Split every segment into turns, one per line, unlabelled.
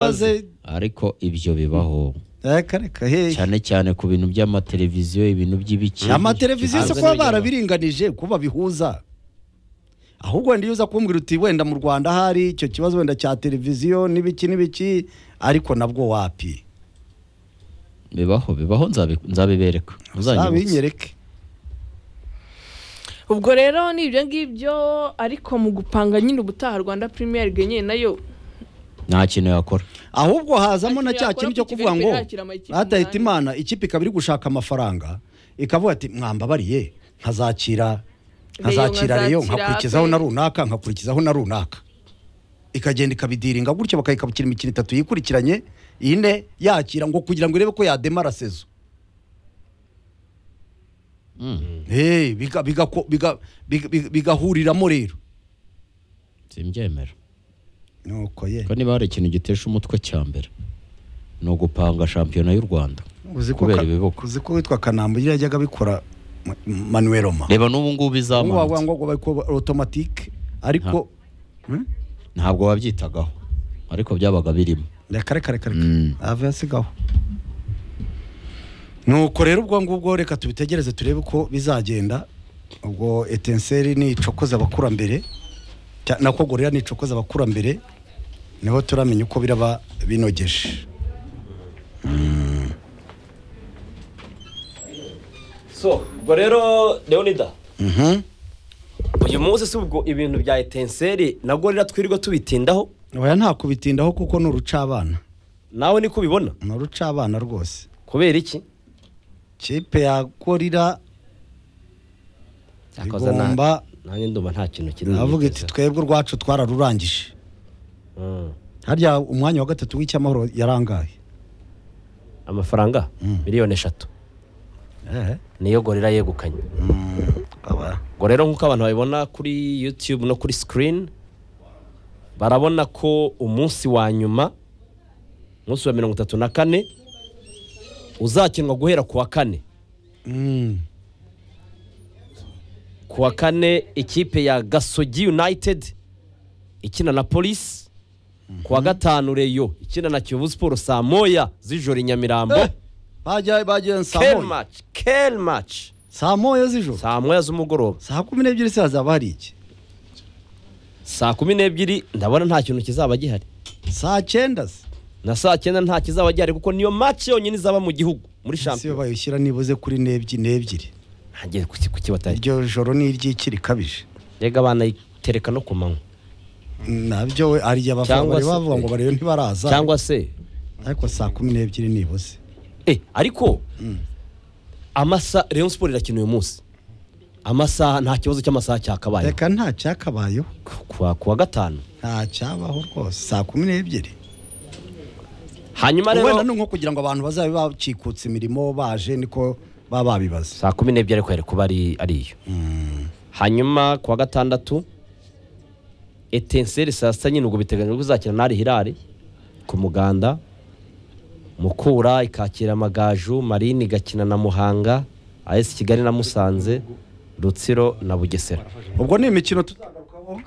maze
ariko ibyo bibaho
reka reka hehe
cyane cyane ku bintu by'amateleviziyo ibintu by'ibiki
amateleviziyo se
Hanze
kuba
n'inyuma.
barabiringanije kuba bihuza ahubwo wenda iyo uza kumbwira uti wenda mu rwanda hari icyo kibazo wenda cya televiziyo n'ibiki n'ibiki ariko nabwo wapi
bibaho bibaho nzabi- nzabibereka Muzanyibutse.
abinyereke
ubwo rero ni ibyo ngibyo ariko mu gupanga nyine ubutaha rwanda premier League nyine nayo
nta kintu yakora
ahubwo hazamo na
Yakira
cya kintu cyo
kuri
kuvuga ngo
Kigali, yakira amakipe
batahita
umunani.
imana ikipe ikaba iri gushaka amafaranga ikavuga ati mwambabariye nkazakira nkazakira reyo
nkazakira
nkakurikizaho
Ape."
na runaka nkakurikizaho na runaka ikagenda ikabidiringa gutyo bakayikabukira imikino itatu yikurikiranye ine yakira ngo kugira ngo irebe ko yademara sezo Eh, biga- bigako- biga- biga- biga- bigahuriramo rero
simbyemera
nuko ye
ko niba hari ikintu gitesha umutwe cya mbere ni ugupanga shampiyona y'u rwanda
uzi ko
kubera
ka-
ibibuko
uzi ko witwa kanambo yari yajyaga abikora Ma- manueloma
reba n'ubu ngubu
Ubu wavuga
izamanutse
ngo bari kuba automatique ariko Hmm?
ntabwo wabyitagaho ariko byabaga birimo
reka reka reka reka
Mm.
ave asigaho nuko rero ubwo ngubwo reka tubitegereze turebe uko bizagenda ubwo etenseri ni icokoza abakurambere cya- nako gorira ni icokoza abakurambere niho turamenya uko biraba binogeje
so ubwo rero leonida
Mhm.
uyu munsi si ubwo ibintu bya etenseri na gorira twirirwa tubitindaho
oya nta kubitindaho kuko ni urucabana
nawe niko ubibona
ni urucabana rwose
kubera iki
kipe ya gorira
Yakoze na-
Igomba-
nanjye ndumva nta kintu kiri
avuga iti twebwe urwacu twararurangije
Mm.
harya umwanya wa gatatu w'icyamahoro yarangaye
amafaranga miliyoni eshatu niyo gorira yegukanye ubwo rero nk'uko abantu babibona kuri yutube no kuri sikirini barabona ko umunsi wa nyuma umunsi wa mirongo itatu na kane uzakinwa guhera ku wa kane
Mm.
ku wa kane ikipe ya gasogi united ikina na polisi ku wa gatanu reyo ikina na kiyovu siporo saa moya z'ijoro i nyamirambo
Eh, bajya bagiye saa
kel
moya
maci kel maci
saa moya z'ijoro
saa moya z'umugoroba
saa kumi n'ebyiri se hazaba hari iki
saa kumi n'ebyiri ndabona nta kintu kizaba gihari
saa cyenda se
na saa cyenda nta kizaba gihari kuko niyo maci yonyine izaba mu gihugu muri
si yo
shampiyona
bayishyira nibuze kuri n'ebyiri n'ebyiri
ntagiye kuki- kuki batari
iryo joro ni iry'iki rikabije
rega abana itereka no ku manywa
nabyo we ari abafana
Cyangwa
bari
se-
bavuga ngo barebe ntibaraza
cyangwa se
ariko saa kumi n'ebyiri nibuze
Eh, ariko amasaha Rayon Sport irakina uyu munsi amasaha nta kibazo cy'amasaha cyakabaye
reka nta cyakabayeho
kuwa kuwa gatanu
nta cyabaho rwose saa kumi n'ebyiri
hanyuma
wenda
rero
ni nko kugira ngo abantu bazabe bacikutse imirimo baje niko baba babibaza
saa kumi n'ebyiri ariko yari kuba ari ariyo hanyuma kuwa gatandatu etenseri saa sita nyine ubwo biteganyijwe ko izakina n'ari hirari ku muganda mukura ikakira amagaju marine igakina na muhanga as kigali na musanze rutsiro na bugesera
ubwo ni imikino tuzagarukaho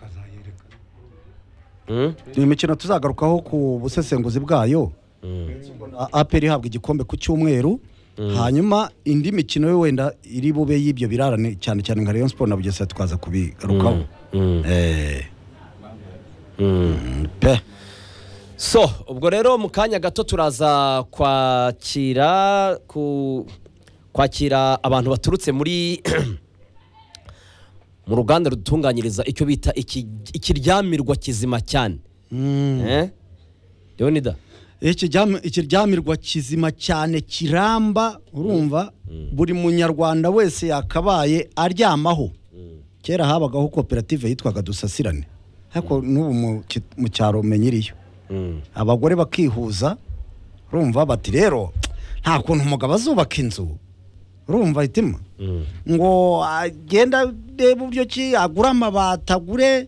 Mm?
ni imikino tuzagarukaho ku busesenguzi bwayo A- aperi ihabwa igikombe ku cyumweru hanyuma indi mikino yo wenda iri bube y'ibyo birarane cyane cyane nka rayon sport na bugesera twaza kubigarukaho
Mm.
Eh,
Mm.
pe
so ubwo rero mu kanya gato turaza kwakira ku kwakira abantu baturutse muri mu ruganda rudutunganyiriza icyo bita iki- ikiryamirwa kizima cyane Eh? leonida
Ikiryam- ikiryamirwa kizima cyane kiramba urumva buri munyarwanda wese yakabaye aryamaho kera habagaho koperative yitwaga dusasirane ariko n'ubu mu ki- mu cyaro menyiriyo abagore bakihuza urumva bati rero nta kuntu umugabo azubaka inzu urumva itima ngo agenda arebe uburyo ki agure amabati agure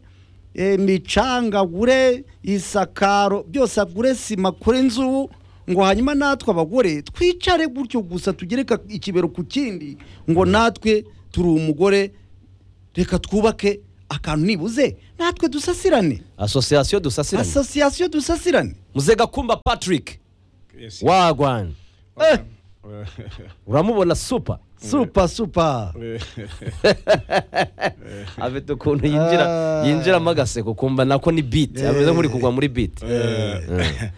eh, imicanga agure isakaro byose agure sima kuri inzu ngo hanyuma natwe abagore twicare gutyo gusa tugereka ikibero ku kindi ngo natwe turi umugore reka twubake akantu nibuze natwe dusasirane
asosiyasiyo dusasiranye
asosiyasiyo dusasirane
muze gakumba patrick
Yes.
wagwan Eh, uramubona supa
supa supa
afite ukuntu yinjira
Ah.
yinjiramo agaseko ukumva nako ni biti ameze nk'uri kugwa muri biti Eh.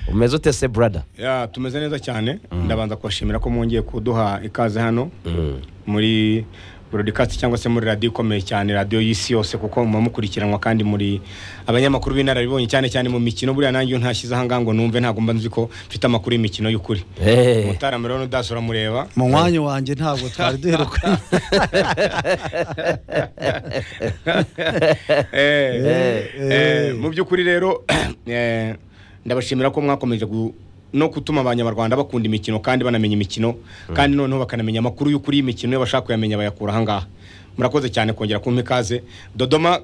umeze ute se brada
Ya, tumeze neza cyane ndabanza kubashimira ko mwongeye kuduha ikaze hano muri broadcast cyangwa se muri radiyo ikomeye cyane radiyo y'isi yose kuko muba mukurikiranwa kandi muri abanyamakuru b'inararibonye cyane cyane mu mikino buriya nanjye iyo ntashyize ahangaha ngo numve ntabwo mba nzi ko mfite amakuru y'imikino y'ukuri
Eh.
mutaramira rero udasi uramureba
mu mwanya wanjye ntabwo twari duherukanye
Eh,
Eh,
eh, mu by'ukuri rero eh, ndabashimira ko mwakomeje gu- no gutuma abanyarwanda bakunda imikino kandi banamenya imikino kandi noneho bakanamenya amakuru y'ukuri y'imikino iyo bashaka kuyamenya bayakura ahangaha murakoze cyane kongera kumpa ikaze dodoma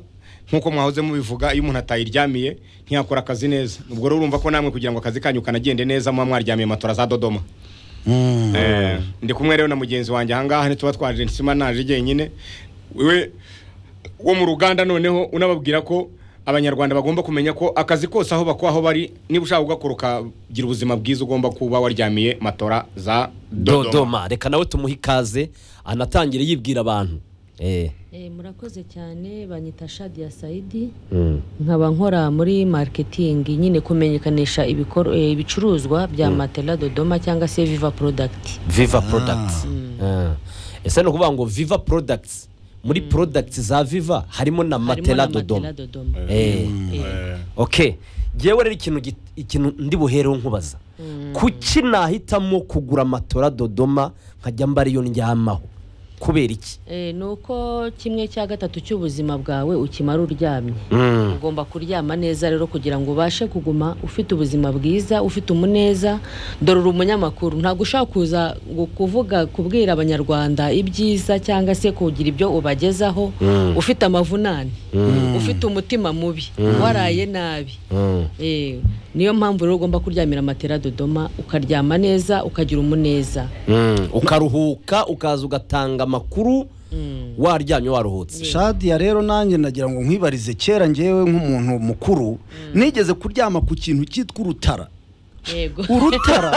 nk'uko mwahoze mubivuga iyo umuntu atayiryamiye ntiyakora akazi neza ubwo rero urumva ko namwe kugira ngo akazi kanyu kanagende neza muba mwaryamiye matora za dodoma Eh, ndi kumwe rero na mugenzi wanjye ahangaha ntituba twaje nsima naje jyenyine we wo mu ruganda noneho unababwira ko abanyarwanda bagomba kumenya ko akazi kose aho bakora aho bari niba ushaka kugakora ukagira ubuzima bwiza ugomba kuba waryamiye matora za dodoma
dodoma reka nawe tumuhe ikaze anatangire yibwira abantu Eh.
Eh, murakoze cyane banyita Shadia Saidi nkaba nkora muri marketing nyine kumenyekanisha ibikor- eh, ibicuruzwa bya Matela Dodoma cyangwa se Viva Product
viva products Ah. ese ni ukuvuga ngo viva products muri products za viva harimo na
harimo
matela
na
dodoma
Matela Dodoma
Eh.
Eh,
okay ngewe rero ikintu git- ikintu ndi buhereho nkubaza kuki nahitamo kugura matora dodoma nkajya mba ariyo ndyamaho kubera iki
eh, ni uko kimwe cya gatatu cy'ubuzima bwawe ukimara uryamye ugomba kuryama neza rero kugira ngo ubashe kuguma ufite ubuzima bwiza ufite umuneza dore uri umunyamakuru ntabwo ushaka kuza gu- kuvuga kubwira abanyarwanda ibyiza cyangwa se kugira ibyo ubagezaho ufite amavunane ufite umutima mubi waraye nabi Eh, niyo mpamvu rero ugomba kuryamira matera dodoma ukaryama neza ukagira umuneza
ukaruhuka ukaza ugatanga amakuru waryamye waruhutse
shadiya rero nanjye nagira ngo nkwibarize kera ngewe nk'umuntu mukuru nigeze kuryama ku kintu cyitwa urutara
yego
urutara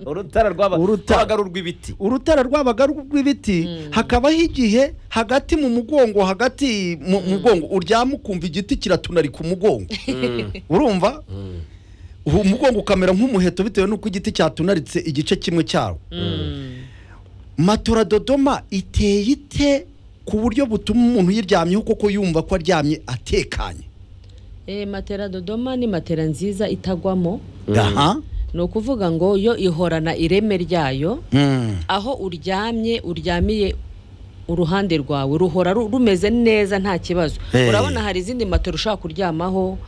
urutara rwaba-
Urutara.
rwabaga ari urw'ibiti
urutara rwabaga rw'ibiti hakabaho igihe hagati mu mugongo hagati mu mugongo uryama ukumva igiti kiratunari ku mugongo urumva uwo mugongo ukamera nk'umuheto bitewe n'uko igiti cyatunaritse igice kimwe cyawo matora dodoma iteye ite ku buryo butuma umuntu uyiryamyeho koko yumva ko aryamye atekanye
Eh, matera dodoma ni matera nziza itagwamo
aha
ni ukuvuga ngo yo ihorana ireme ryayo
Mm.
aho uryamye uryamiye uruhande rwawe ruhora ru- rumeze neza nta kibazo
Hey.
urabona hari izindi matera ushaka kuryamaho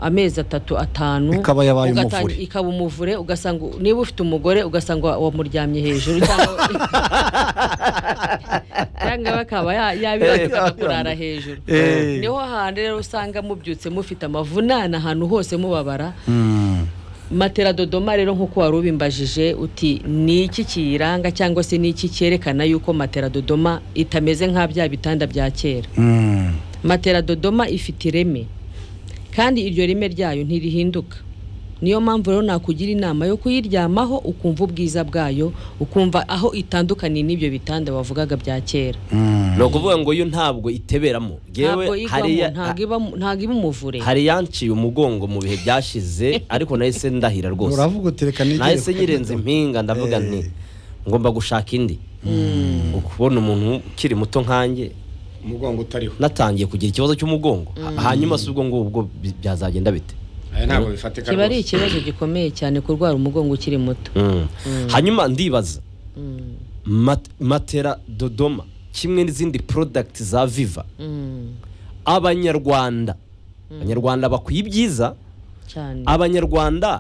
amezi atatu atanu
Ikaba yabaye
ugatanga-
umuvure.
ikaba umuvure ugasanga niba ufite umugore ugasanga wa- wamuryamye hejuru cyangwa cyangwa bakaba ya- yabirambika kurara hejuru
Eh.
niho hantu rero usanga mubyutse mufite amavunane ahantu hose mubabara
Mm.
matera dodoma rero nk'uko wari ubimbajije uti ni iki kiyiranga cyangwa se ni iki cyerekana yuko matera dodoma itameze nka bya bitanda bya kera
Mm.
matera dodoma ifite ireme kandi iryo reme ryayo ntirihinduka niyo mpamvu rero nakugira inama yo kuyiryamaho ukumva ubwiza bwayo ukumva aho itandukaniye n'ibyo bitanda wavugaga bya kera
ni ukuvuga ngo yo ntabwo iteberamo
ntabwo
yewe
igwamo ntabwo iba- ntabwo iba umuvure
hari yanciye umugongo mu bihe byashize ariko nahise ndahira rwose
uravuga utereka n'igihe
nahise nyirenza impinga ndavuga nti ngomba gushaka indi ukubona umuntu ukiri muto nkanjye
umugongo utariho
natangiye kugira ikibazo cy'umugongo hanyuma si ubwo ngubwo bi- byazagenda bite
aya ntabwo bifatika
kiba ari
rwose
ikibazo gikomeye cyane kurwara umugongo ukiri muto
hanyuma ndibaza Mat- matera dodoma kimwe n'izindi porodagiti za viva
Mm,
abanyarwanda abanyarwanda bakwiye ibyiza
cyane
abanyarwanda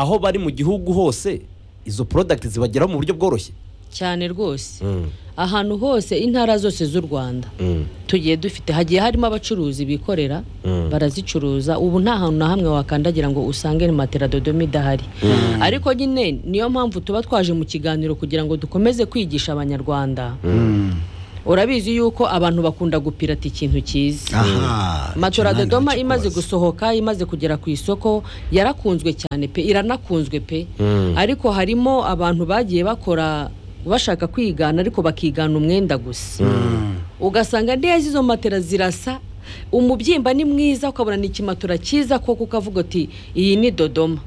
aho bari mu gihugu hose izo porodagiti zibageraho mu buryo bworoshye
cyane rwose ahantu hose intara zose z'u rwanda tugiye dufite hagiye harimo abacuruzi bikorera barazicuruza ubu nta hantu na hamwe wakandagira ngo usange ni matera dodoma idahari ariko nyine niyo mpamvu tuba twaje mu kiganiro kugira ngo dukomeze kwigisha abanyarwanda urabizi yuko abantu bakunda gupirata ikintu cyiza
aha
matora
icyo
dodoma
nanjye
imaze
kikubaza.
gusohoka imaze kugera ku isoko yarakunzwe cyane pe iranakunzwe pe ariko harimo abantu bagiye bakora bashaka kwigana ariko bakigana umwenda gusa ugasanga neza izo matera zirasa umubyimba ni mwiza ukabona ni ikimatora cyiza koko ukavuga uti iyi ni dodoma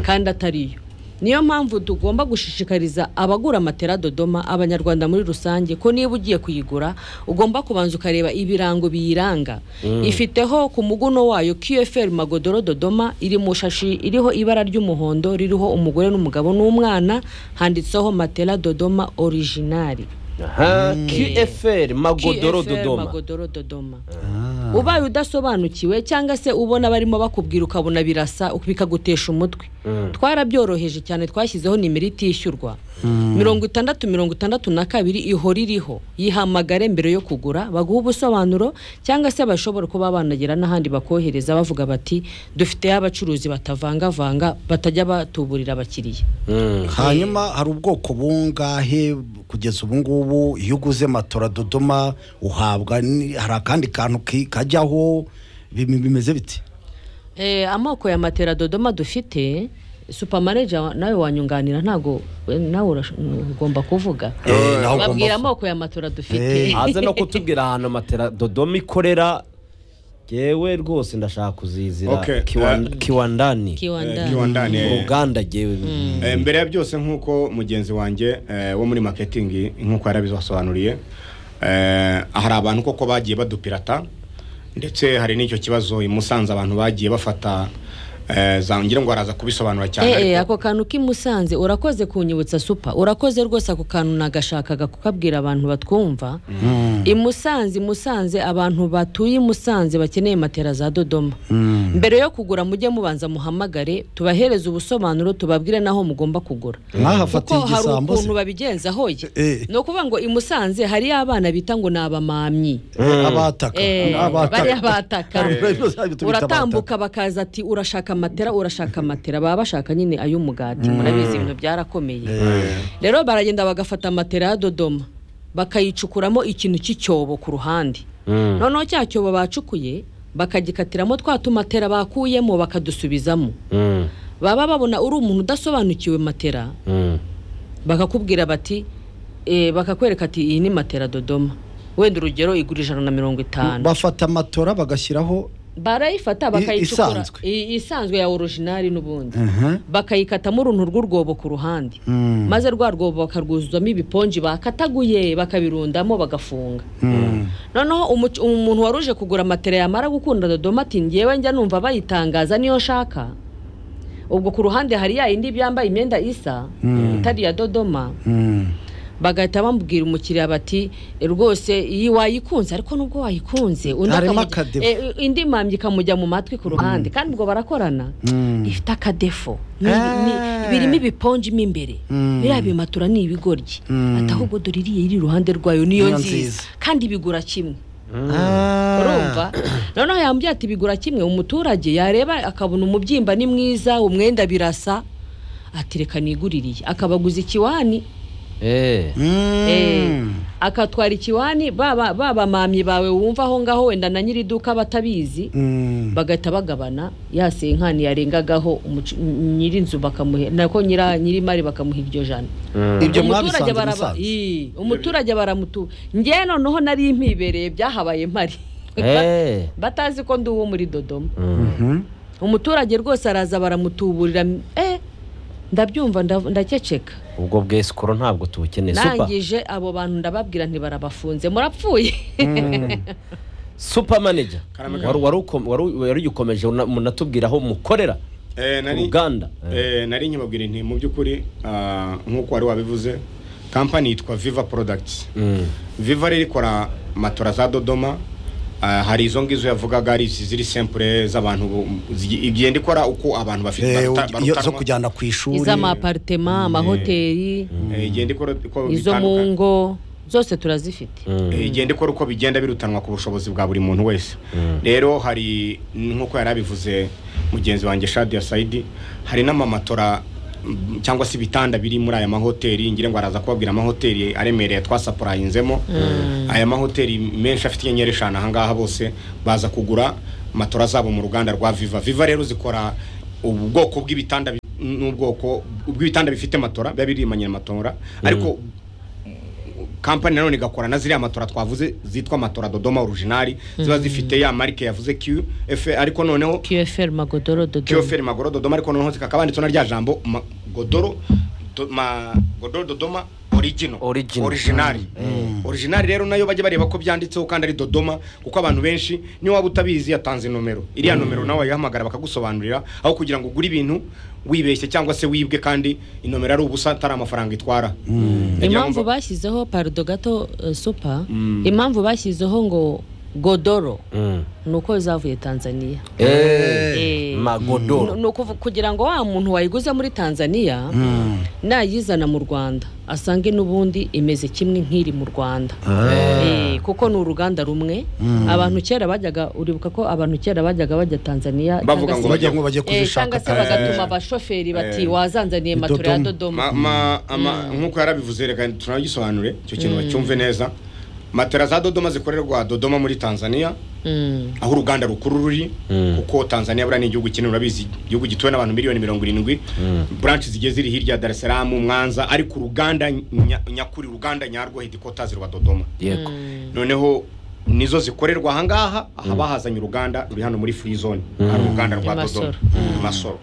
kandi atariyo niyo mpamvu tugomba gushishikariza abagura amatera dodoma abanyarwanda muri rusange ko niba ugiye kuyigura ugomba kubanza ukareba ibirango biyiranga ifiteho ku muguno wayo qfr magodoro dodoma iri mu shashi iriho ibara ry'umuhondo ririho umugore n'umugabo n'umwana handitseho matera dodoma originari
aha qfr magodoro
QFL
dodoma
magodoro dodoma
Ah,
ubaye udasobanukiwe cyangwa se ubona barimo bakubwira ukabona birasa bikagutesha umutwe twarabyoroheje cyane twashyizeho nimero itishyurwa mirongo itandatu mirongo itandatu na kabiri ihora iriho yihamagare mbere yo kugura baguha ubusobanuro cyangwa se bashobora kuba banagera n'ahandi bakohereza bavuga bati dufiteyo abacuruzi batavangavanga batajya batuburira abakiriya
hanyuma hari ubwoko bungahe kugeza ubu ngubu iyo uguze matora dodoma uhabwa ni- hari akandi kantu ki- kajyaho bim- bimeze biti
Eh, amoko ya matera dodoma dufite supamaneja nawe wanyunganira ntabwo nawe urash- ugomba kuvuga
Eh, nawe
babwira
ugomba
amoko ya matora dufite
aze no kutubwira ahantu matera dodoma ikorera yewe rwose ndashaka
Okay,
kuzizira Kiwan-
eh,
kiwandani
Eh,
kiwandani
Kiwandani, eh.
uruganda yewe
Eh, mbere ya byose nk'uko mugenzi wanjye eh, wo muri maketingi nk'uko yarabisobanuriye eh, hari abantu koko bagiye badupirata ndetse hari n'icyo kibazo i musanze abantu bagiye bafata eh, za ngira ngo araza kubisobanura cyane
Eh, eh,
ariko-
ako kantu k'imusanze urakoze kunyibutsa supa urakoze rwose ako kantu nagashakaga kukabwira abantu batwumva imusanze imusanze abantu batuye imusanze bakeneye matera za dodoma mbere yo kugura mujye mubanza muhamagare tubahereze ubusobanuro tubabwire naho mugomba kugura kuko
mwahafatiye
hari
igisambo se
ukuntu babigenza hoye
Eh.
ni ukuvuga ngo i musanze hariyo abana bita ngo ni abamamyi
Eh, abataka
Eh, bariya bataka
uratambuka
uratambuka bakaza ati urashaka matera urashaka matera baba bashaka nyine ay'umugati murabizi ibintu byarakomeye rero baragenda bagafata matera ya dodoma bakayicukuramo ikintu cy'icyobo ku ruhande noneho cya cyobo bacukuye bakagikatiramo twa tumatera bakuyemo bakadusubizamo baba babona uri umuntu udasobanukiwe matera bakakubwira bati eh, bakakwereka ati iyi ni matera dodoma wenda urugero igura ijana na mirongo itanu
bafata matora bagashyiraho
barayifata bakayicukura
isanzwe.
i- isanzwe ya orijinali n'ubundi
Mhm.
bakayikatamo uruntu rw'urwobo ku ruhande maze rwa rwobo bakarwuzuzamo ibiponji bakataguye bakabirundamo bagafunga noneho umuc- umuntu wari uje kugura matera yamara gukunda dodoma ati ngewe njya numva bayitangaza niyo nshaka ubwo ku ruhande hari ya yindi yambaye imyenda isa itari iya dodoma
Mm.
bagahita bamubwira umukiriya bati "E, rwose iyi wayikunze ariko nubwo wayikunze undi
Harimo
akamuj-
akadefo.
e, indi mpamyi ikamujya mu matwi ku ruhande kandi ubwo barakorana ifite akadefo Ni- ni-
Ah.
birimo ibiponji mo imbere biriya bimatura ni ibigoryi ati ahubwo dore iriya iri iruhande rwayo niyo
Niyo nziza.
nziza kandi bigura kimwe
Ah.
urumva noneho yambwiye ati bigura kimwe umuturage yareba akabona umubyimba ni mwiza umwenda birasa ati reka niguririye akabaguza ikiwani
Eh,
Mm.
Eh, akatwara ikiwani baba babamamyi bawe wumva aho ngaho wenda na nyiri iduka batabizi
Mm.
bagahita bagabana ya senkani yarengagaho umucu- m- nyirinzu bakamuhe nako nyira nyirimari bakamuha iryo jana
ibyo
umuturage
mwabisanze
baraba
musanze
Ii, umuturage baramutu ngewe noneho nari impibereye byahabaye mpari
eh,
batazi ko ndi uwo muri dodoma
Mhm.
umuturage rwose araza baramutuburira eh ndabyumva ndav- ndakeceka
ubwo bwesikoro ntabwo tubukeneye supa
ndangije abo bantu ndababwira ntibarabafunze murapfuye
supa manager wari wari uko- wari- wari ugikomeje una- munatubwira aho mukorera
Eh, nari-
uruganda
Eh, nari nkibabwira inti mu by'ukuri ah, nk'uko wari wabivuze kampani yitwa viva products viva rero ikora matora za dodoma ah, hari izo ngizo yavugaga ari izi ziri sempure z'abantu bo- zi- igenda ikora uko abantu bafite
Eh,
baruta-
iyo zo
barutanwa.
kujyana ku ishuri
iz'amaparitema amahoteli
Eh, igenda ikora uko
izo mu
bitandukanye.
ngo zose turazifite
Eh, igenda ikora uko bigenda birutanwa ku bushobozi bwa buri muntu wese rero hari nk'uko yari abivuze mugenzi wanjye shadi ya sayidi hari n'amamatora mm, cyangwa se ibitanda biri muri aya mahoteli ngira ngo araza kubabwira amahoteli aremereye twasapurayinzemo aya mahoteli menshi afite inyenyeri eshanu ahangaha bose baza kugura matora zabo mu ruganda rwa viva viva rero zikora ubwoko bw'ibitanda bi- n'ubwoko bw'ibitanda bifite matora biba birimanye na matora ariko kampani nanone igakora na ziriya matora twavuze zitwa matora dodoma originali ziba zifite ya marike yavuze qf ariko noneho
qfr magodoro dodo
kiyoferi magoro dodoma ariko noneho zikakaba handitseho na rya jambo ma- godoro do- ma- godoro dodoma origino
Original.
originali originali rero nayo bajya bareba ko byanditseho kandi ari dodoma kuko abantu benshi niyo waba utabizi yatanze nomero iriya nomero nawe wayihamagara bakagusobanurira aho kugira ngo ugure ibintu wibeshye cyangwa se wibwe kandi inomero ari ubusa atari amafaranga itwara Ngira ngo
impamvu
mba-
bashyizeho parudo gato eh, supa impamvu bashyizeho ngo godoro ni uko zavuye tanzania Eh.
magodoro
ni ukuvu- kugira ngo wa muntu wayiguze muri tanzania nayizana mu rwanda asange n'ubundi imeze kimwe nk'iri mu rwanda Eh, kuko ni uruganda rumwe abantu kera bajyaga uribuka ko abantu kera bajyaga bajya tanzania
Bavuga
cyangwa
ngo
se-
bajya ngo bajye
Eh, cyangwa
kuzishaka
se bagatuma abashoferi bati wazanzaniye matora ya
Dodoma."
Ma-
dodoma
ma- ama- nk'uko yarabivuze reka tunagisobanure icyo kintu bacyumve neza matera za dodoma zikorerwa dodoma muri tanzania
Mm.
aho uruganda rukuru ruri kuko tanzania buriya ni igihugu kinini urabizi igihugu gituwe n'abantu miliyoni mirongo irindwi buranshi zigiye ziri hirya ya dar es salaam mwanza ariko uruganda nya- nyakuri uruganda nyarwo hedikotazi rwa dodoma
yego
noneho nizo zikorerwa ahangaha aha bahazanye uruganda ruri hano muri free zone hari uruganda rwa
I Masoro.
dodoma I masoro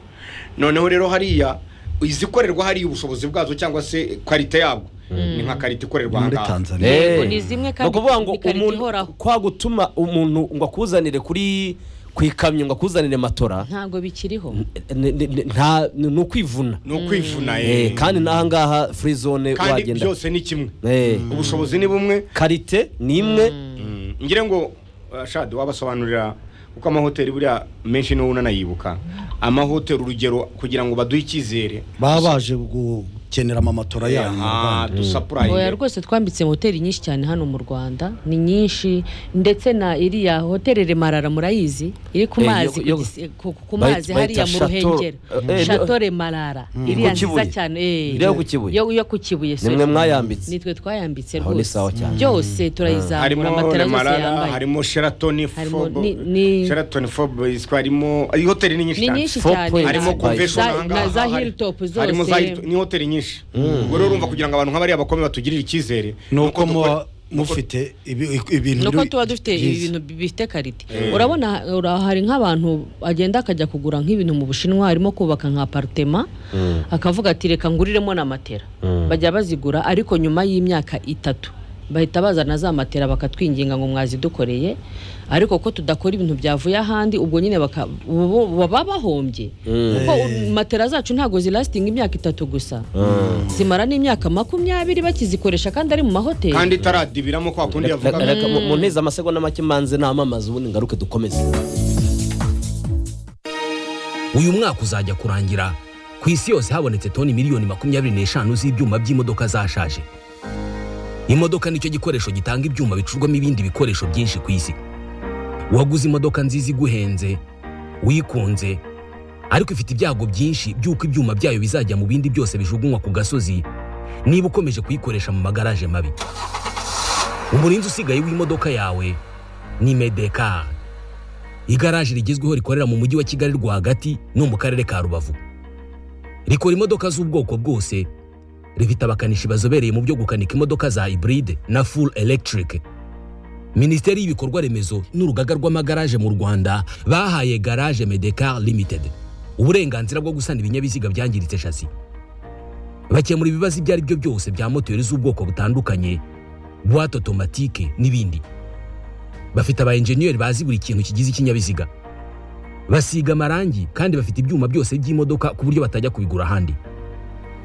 noneho rero hariya izikorerwa hariya ubushobozi bwazo cyangwa se karite yabwo ni nka karite ikorerwa
muri
ahangaha
tanzania
Eh.
ni zimwe
ni
kandi
ukuvuga ngo
zikarita
umuntu
ihoraho.
kwa gutuma umuntu ngo akuzanire kuri ku ikamyo ngo akuzanire matora
ntabwo bikiriho
ni- ni- ni- nta- ni ni ukwivuna
ni ukwivuna
Eh,
eh.
kandi n'ahangaha free zone
kandi
wagenda
byose ni kimwe
Eh,
ubushobozi ni bumwe
karite ni imwe
Mm, ngira ngo uh, shadi wabasobanurira kuko amahoteli buriya menshi niwo unanayibuka amahoteli urugero kugira ngo baduhe icyizere
baba baje gukenera amamatora yanyu mu rwanda
oya
dusapurayinge
rwose twambitse hoteli nyinshi cyane hano mu rwanda ni nyinshi ndetse na iriya hoteli remarara murayizi iri ku
Eh, yo-
mazi ku
yo-
gisi- ku- ku
bayita-
mazi
bayita
hariya mu
Chateau-
ruhengero
eh, eh,
shato remarara iriya
Ku
nziza
Kibuye.
cyane eh,
Iriya ku Kibuye.
yo yo ku kibuye sorry.
mwe mwayambitse.
nitwe twayambitse
Aho ni
rwose
sawa cyane.
byose turayizamura
harimo
amatara yose
remarara
yambaye
harimo sheratoni
Harimo
fobo
ni- ni-
sheratoni fobo yiswa harimo iyi hoteli ni nyinshi
ni
cyane
nyinshi
Four
cyane
points.
harimo
Za-
convention
za- na
ahangaha
za
hari-
hilltop
harimo za hilltop
zose
ni hoteli nyinshi ubwo rero urumva kugira ngo abantu nk'abariya bakome batugirire icyizere
nuko muba
dukora-
mufite ibi- ibintu
nuko
biri-
tuba dufite
byiza.
ibintu bifite karite urabona ura- hari nk'abantu agenda akajya kugura nk'ibintu mu bushinwa harimo kubaka nka aparitema akavuga ati reka nguriremo na matera bajya bazigura ariko nyuma y'imyaka itatu bahita bazana za matera bakatwinginga ngo mwazidukoreye ariko ko tudakora ibintu byavuye ahandi ubwo nyine baka- bo- baba bahombye kuko u- matera zacu ntabwo zirasitinga imyaka itatu gusa zimara n'imyaka makumyabiri bakizikoresha kandi ari mu mahoteli
kandi itaradibiramo kwa kundi
Reka-
yavugaga
reka mu- mu nteze amasegonda make manze namamaza ubundi ngaruke dukomeze
uyu mwaka uzajya kurangira ku isi yose habonetse toni miliyoni makumyabiri n'eshanu z'ibyuma by'imodoka zashaje imodoka nicyo gikoresho gitanga ibyuma bicurwamo ibindi bikoresho byinshi ku isi waguze imodoka nziza iguhenze wikunze ariko ifite ibyago byinshi by'uko ibyuma byayo bizajya mu bindi byose bijugunywa ku gasozi niba ukomeje kuyikoresha mu magaraje mabi umurinzi usigaye w'imodoka yawe ni medekari igaraje rigezweho rikorera mu mujyi wa kigali rwagati no mu karere ka rubavu rikora imodoka z'ubwoko bwose rifite abakanishi bazobereye mu byo gukanika imodoka za hybride na full electric minisiteri y'ibikorwa remezo n'urugaga rw'amagaraje mu rwanda bahaye garage medecar limited uburenganzira bwo gusana ibinyabiziga byangiritse shasi bakemura ibibazo ibyo ari byo byose bya moteri z'ubwoko butandukanye buwate otomatike n'ibindi bafite aba enjeniyeri bazi buri kintu kigize ikinyabiziga basiga amarangi kandi bafite ibyuma byose by'imodoka ku buryo batajya kubigura ahandi